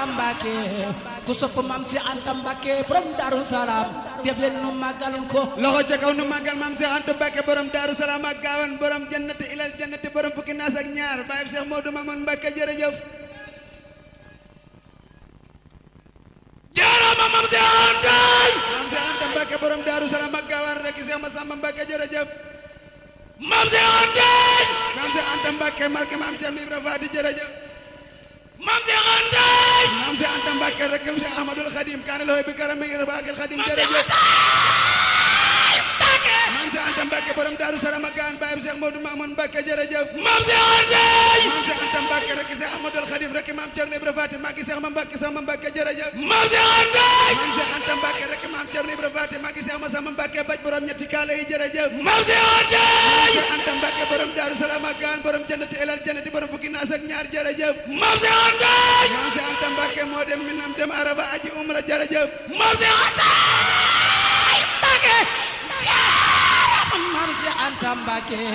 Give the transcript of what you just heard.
Mbàkke ku sopp maam si Anta Mbàkke borom Daaru Salaam def leen nu màggal ko loxo ca kaw nu màggal maam Cheikh Anta Mbacke borom Daaru Salaam ak Gaawan borom jannati ilal jannati borom fukki naas ak ñaar Baye Cheikh Modou Mamoun Mbacke jërëjëf jaarama maam si Anta maam Cheikh Anta Mbacke borom Daaru Salaam ak Gaawan rek Cheikh Massamba Mbacke jërëjëf maam si Anta maam Cheikh Anta Mbacke marke maam Cheikh Ibra Faati jërëjëf maam si Anta maam Cheikh Anta Mbacke rek Cheikh Ahmadul Khadim kaane loxo bi karam mi ngi rafaakil Khadim maam si jërëjëf Anta Mbàkke maam Cheikh Anta Mbacke borom Daaru Salaam ak Gaawan Baye Cheikh Modou Mamoun Mbacke jërëjëf maam si Anta maam Cheikh Anta Mbacke rek Cheikh Ahmadul Khadim rek maam Thierno Ibra Faati magi Cheikh ma Mbacke sama Mbacke jërëjëf maam si Anta maam Cheikh Anta Mbacke rek maam Thierno Ibra Faati magi Cheikh Massamba Mbacke baj borom ñetti kaala yi jërëjëf maam si Anta Cheikh Anta Mbacke borom Daaru Salaam ak Gaan borom jannati elal jannati borom fukki naas ak ñaar jërëjëf maam si Anta maam Cheikh Anta Mbacke moo dem minam dem araba aji umra jërëjëf maam si Anta Mbàkke jaarama maam si Anta Mbàkke